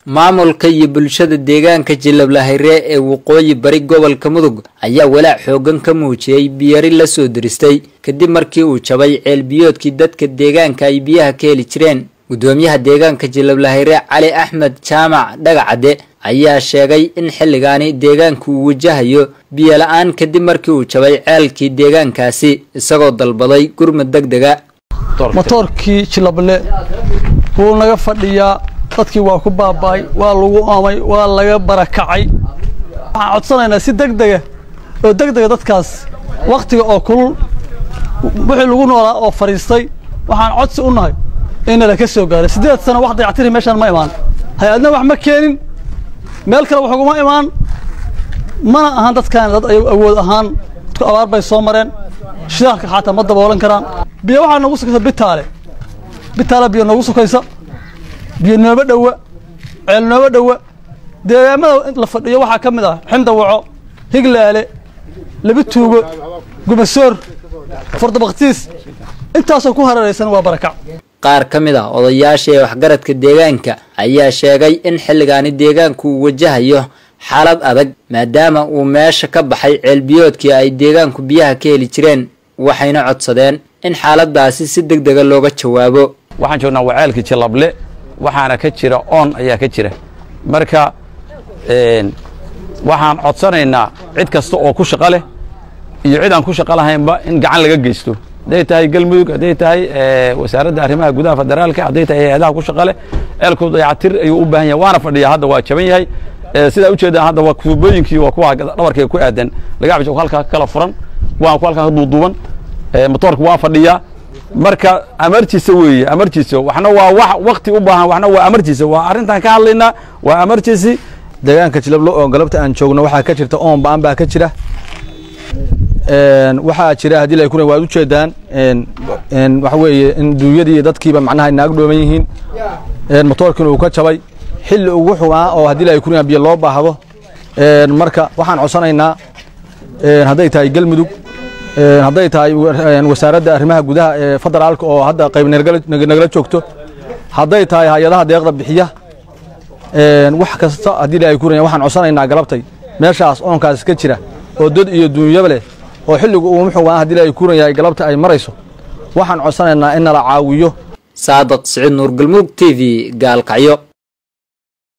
maamulka iyo bulshada deegaanka jilablahayre ee waqooyi bari gobolka mudug ayaa walaac xoogan ka muujiyey biyari la soo diristay kadib markii uu jabay ceelbiyoodkii dadka deegaanka ay biyaha ka heli jireen gudoomiyaha deegaanka jilablahayre cali axmed jaamac dhagacadde ayaa sheegay in xilligaani deegaanku uu wajahayo biyo la-aan kadib markii uu jabay ceelkii deegaankaasi isagoo dalbaday gurmud deg dega motoorkii jilable wuu naga fadhiyaa dadkii waa ku baaba'ay waa lagu oomay waa laga barakacay waxaan codsanaynaa si deg dega oo deg dega dadkaas wakhtiga oo kulul wixii lagu noolaa oo fadhiistay waxaan codsi u nahay in nala ka soo gaaray siddeed sano wax dayactiri meeshaan ma imaan hay-adna wax ma keenin meel kale wax uguma imaan mana ahan dadkaan dad ay awood ahaan dadku abaar bay soo mareen shidaalka xataa ma daboolan karaan biyo waxaa noogu sukaysa bitaale bitaale biyo noogu sukaysa biyo nooba dhowa ceel nooba dhowa deegaamada la fadhiyo waxaa ka mid ah xindawaco higlaale laba tuugo gumasoor furdabaktiis intaasoo ku hareeraysan waa barakac qaar ka mid ah odayaasha ee waxgaradka deegaanka ayaa sheegay in xilligaani deegaanku uu wajahayo xaalad adag maadaama uu meesha ka baxay ceelbiyoodkii ay deegaanku biyaha ka heli jireen waxayna codsadeen in xaaladaasi si deg dega looga jawaabo waxaan joognaa waceelkii jilable waxaana ka jira oon ayaa ka jira marka waxaan codsanaynaa cid kasta oo ku shaqo leh iyo cid aan ku shaqo lahaynba in gacan laga geysto hadday tahay galmudug hadday tahay wasaaradda arrimaha gudaha federaalka hadday tahay hay-adaha ku shaqo leh ceelku dayacatir ayuu u baahan yahay waana fadhiyaa hadda waa jaban yahay sidaa ujeedaan hadda waa tuubooyinkii waa kuwa dhabarkayga ku aadan lagacbis halkaa kala furan waa ku halkaa ka duuduuban motoorka waa fadhiyaa marka amartiisa weeye amartiisa waxna waa wax wakti u baahan waxna waa amartiisa waa arrintan ka hadlaynaa waa amartiisi deegaanka jilablo oo galabta aan joogno waxaa ka jirta oon ba'an baa ka jira waxaa jira haddii la kuna waad ujeedaan waxa weeye in duunyadii iyo dadkiiba macnaha naag dhooman yihiin motoorkiina uu ka jabay xilli ugu xumaa oo haddii la kuna biyo loo baahdo marka waxaan codsanaynaa hadday tahay galmudug hadday tahay wasaaradda arrimaha gudaha ee federaalka oo hadda qayb nagala joogto hadday tahay hay-adaha deeqda bixiya wax kasta haddii la kuna waxaan codsanaynaa galabtay meeshaas oonkaas ka jira oo dad iyo duunyaba leh oo xilligu uu muxugaa haddii la kuna yahay galabta ay marayso waxaan codsanaynaa in nala caawiyo saadaq siciid nuur galmudug t v gaalkacyo